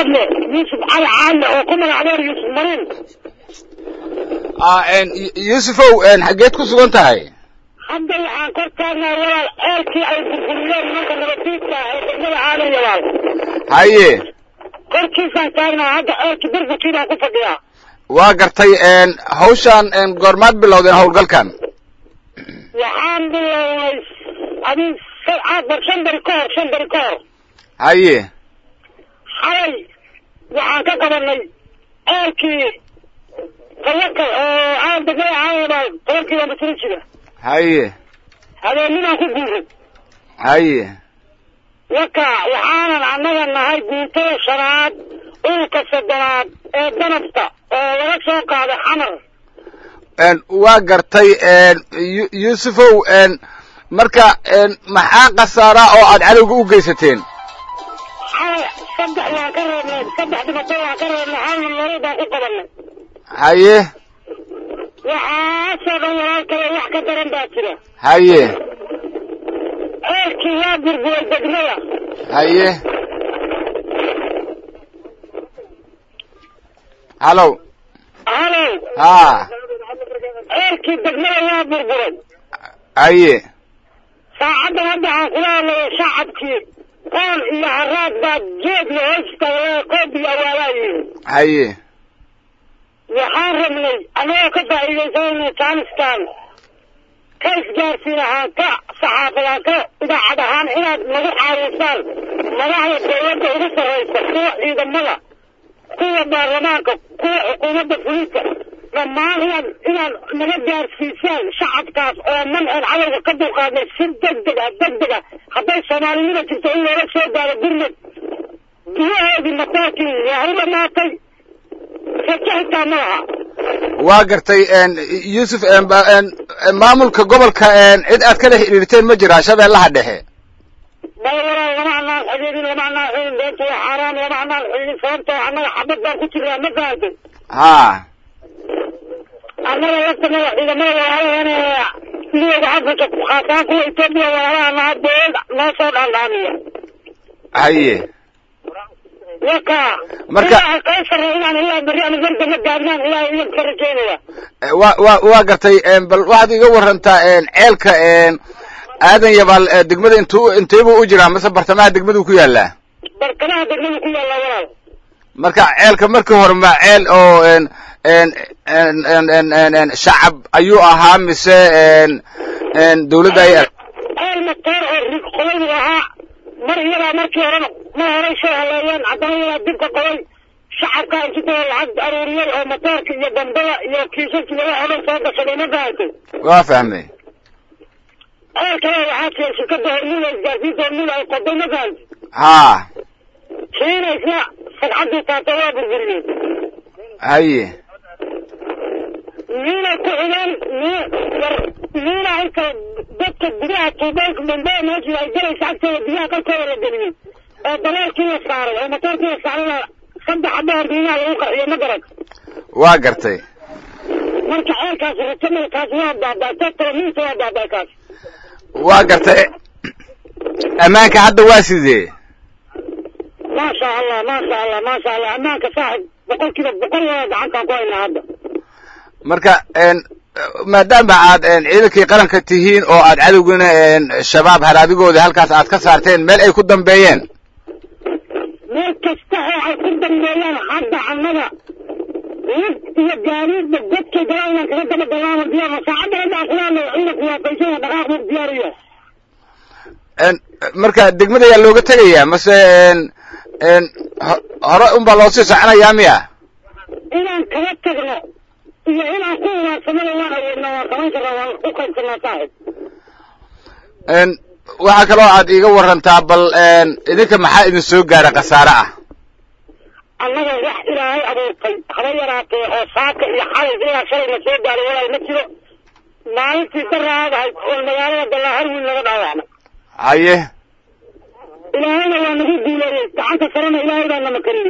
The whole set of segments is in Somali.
hadle yuusuf cali caadle oo ku magac dheer yuusuf mariin ah n yuusufow n xaggeed ku sugan tahay hadda waxaan kor taagnaa walaal ceelkii ay burburiyeen nimanka nabaddiidka ee degmada aadan yabaal haye korkiisaan taagnaa hadda ceelkii burburkiibaan ku fadhiyaa waa gartay n hawshaan n goormaad bilowdeen howlgalkan waxaan bilownay adii bar shan beri ka hor shan beri ka hor haye xalay waxaan ka qabanay ceelkii tawakal oo aan degmada aadan yabaal toban kilomitr jira haye habeennimaan ku guuray haye waka waxaanan annaga nahay guutada shanaad dhulka soddonaad ee danabta oo laga soo qaaday xamar n waa gartay n yu- yuusufow n marka n maxaa khasaara oo aad cadowga u geysateen xalay saddex waan ka reebnay saddex dhibato waan ka reebnay halna nolol baan ku qabanay haye waxaasoo dhan walaal kale wax ka daran baa jira haye ceelkii waa burburay degmada haye hallow halow ha ceelkii degmada waa burburay haye saacaddan hadda aan kula hadlayo shacabkii qoon iyo haraad baa geedla hoosta qoob iyo awaalaa yihin haye waxaan rabnay annagoo ka faa'iidaysanayna jaaniskan ka isgaarsiin ahaan ka saxaafad ahaan ka idaacad ahaan inaad nagu caawisaan madaxda dawladda ugu sarraysa kuwa ciidamada kuwa baarlamaanka kuwa xukuumadda fulinka dhammaan inaad inaad naga gaarsiisaan shacabkaas oo manceen cadowga ka dulqaadnay si degdeg ah degdeg ah hadday soomaalinima jirto in loola soo gaaro gurmad gudahoodii mataakii waa u dhamaatay rajo xitaa ma laha waa gartay n yuusuf n ba- n maamulka gobolka n cid aad ka dhex xidhiirteen ma jiraa shabeellaha dhexe baywaraa lama anaan xidhiidhin lama anaan xidhiidhin beenta waa xaaraan lama anaan xidhiidhin sababtoo annaga xabad baan ku jirnaa ma fahamtay ha annaga laftanada ciidamada walaalaheena midooda afrika khaasaan kuwa etoobiya walaalaha naha dowlad noo soo dhaandhaamiya haye waka Marka- ilaahay kala sarreeya inaan ilaa berri ama berdama gaadnaan ilaahay iyan ka rajeynaya wa wa waa gartay n bal waxaad iga warantaa n ceelka n aadan yabaal eh, degmada intuu inteebuu u jiraa mase bartamaha degmaduu ku yaalaa barkamaha degmada ku yaalla walaal marka ceelka markii hore ma ceel oo n n n n n n n shacab ayuu ahaa mise n n dawladda ay ceel matoor oo rig qolaydu ahaa mar iyadaa markii horena mar horay soo haleeyeen haddana iyadaa dibka qolay shacabka intitoo lacag aruuriyey oo matoorka iyo dambada iyo kiisaskii laga hodhan soo gashaday ma fahamtay waa fahmay ceel kale waxaa jira shirkadda hormuda isgaarsiinta hormuda ay qoday ma fahamtay ha kiina isna sagcaddii taata waa burburiyey haye miina ku xideen mi- war- miina inta dadka gudaha tuubeelka dambea meesha ay galaysa agtooda biyaha qalkooda la geliyey oo dareerkii la saaray oo matoorkii la saarayna saddex xabaha biyaha lagu qarxiyo ma garan waa gartay marka ceelkaasi ratamada kaas waa baabaa dadkala miinta waa baabaa kaas waa gartay ammaanka hadda waa sidee maasha allah maasha allah maasha allah ammaanka saaxib boqol kiiba boqol waa gacantaan ku haynaa hadda marka n maadaama aad n ciidankii qaranka tihiin oo aad cadowgina n shabaab haradigooda halkaas aad ka saarteen meel ay ku dambeeyeen meel kasta oo ay ku dambeeyaan hadda annaga lug iyo gaariidba dadkay galaa inaan kaga daba galaano diyaarna saacadda hadda aan kula hadlayo ciidanku waa qaysanya dhaqaaq buu diyaar u yahay n marka degmada yaa looga tegayaa mase n n ho- hore unbaa loo sii soconayaa miya inaan kaga tagno iyo inaan ku ugaarsamada waan awoodnaa waan samayn karnaa waan u qaybsanaa saaxib n waxaa kaloo aad iiga warantaa bal n idinka maxaa idin soo gaara khasaare ah annaga wax ilaahay abuurtay haba yaraatee oo saaka iyo xalay ilaa shalay na soo gaaray walaal ma jiro maalintii daraadahay oo magaalada dallaahar wiil naga dhaawacnay haye ilaahayna waa nagu duuleeyey gacanta sarena ilaahay baa nama kariyey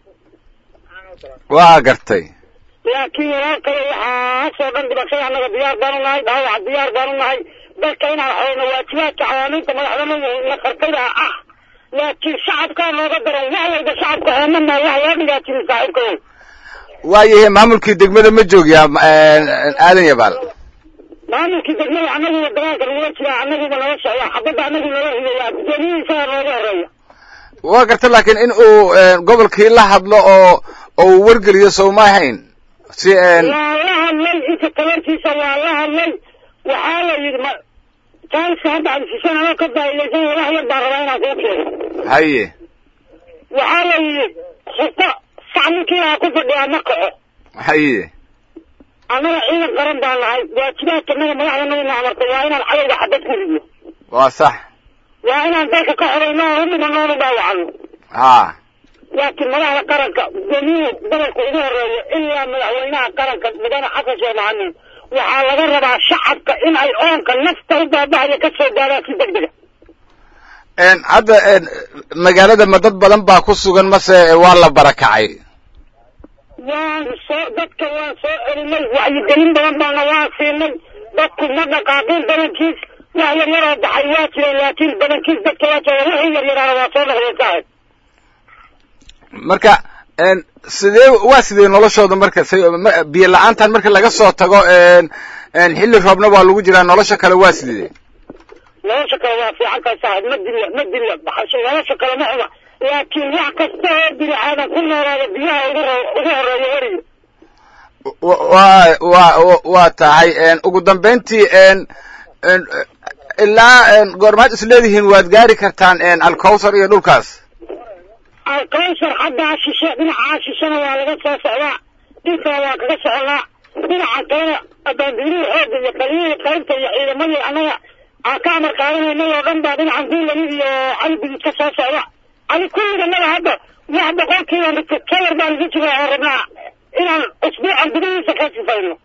waa gartay laakiin walaal kale waxaasoo dhan dhibashada annaga diyaar baanu nahay dhaawaca diyaar baanu nahay dalka inaan xoreyno waajibaadka cawaamiinta madaxdana na qartayda ah laakiin shacabkaa nooga daran wax walba shacabka oomana wax loo dhigaa jirin saaxiibkayo waayahay maamulkii degmada ma joogiyaa aadan yabaal maamulkii degmada annaguba dagaalka nagula jiraa annaguba nala socda xabadda annagu nala himeeyaa gudoomiyhiisaa nooga horeeya waa garta laakiin in uu gobolkii la hadlo oo oo uu wargeliyo sowma ahayn si waa la hadlay inta tabartiisa waa la hadlay waxaa la yidhi ma jaalska hadda cabdisishan anoo ka daa'idaysan wax yar baan rabaa inaan kuu keeno haye waxaa la yidhi xuko sac ninkii lahaa ku fadhiyaa ma kaco haye annaga ciidan qaran baan nahay waajibaadka naga madaxda nagana amartay waa inaan cadowga xabad ku ridno waa sax waa inaan dalka ka xorayno oo hudhima noonu dhaawacno ha laakiin madaxda qaranka gudoomiyuhu gobolka ugu horeeya ilaa madaxweynaha qaranka mudane xasan sheekh maxamuud waxaa laga rabaa shacabka in ay oonka nafta u baabahaya ka soo gaadaan si deg dega hadda magaalada ma dad badan baa ku sugan mase waa la barakacay waan soo dadka waan soo celinay wacyigelin badan baana waan siinay dadku ma dhaqaaqin badankiis wax yar yaroo baxay waa jireen laakiin badankiis dadka waa jooga wixii yar yaraana waa soo noqdeen saaxib marka sidee waa sidee noloshooda marka biyo la-aantan marka laga soo tago xilli roobna waa lagu jiraa nolosha kale waa sidee nolosha kale waa fiican tahay saaxib ma dilla ma dilla baxasho nolosha kale ma xuma laakiin wax kasta oo bini aadan ku noolaada biyaha ugu ugu horeeya weriga wa wa waa tahay ugu dambayntii ilaa goormaad is leedihiin waad gaari kartaan alcowsar iyo dhulkaas alcowsar xaggaa shishe dhinacaa shishena waa laga soo socdaa dhulkana waa kaga soconaa dhinaca kalena abaandiirihii xoogga iyo kaliyihii qaybta iyo ciidamadii annaga aan ka amar qaadanaynay oo dhan baa dhinacan duulani iyo cali bidid ka soo socda adi kulliganada hadda wax boqolkiiba mitr kalar baan isu jiraa oo rabnaa inaan usbuucan gudihiisa ka sifayno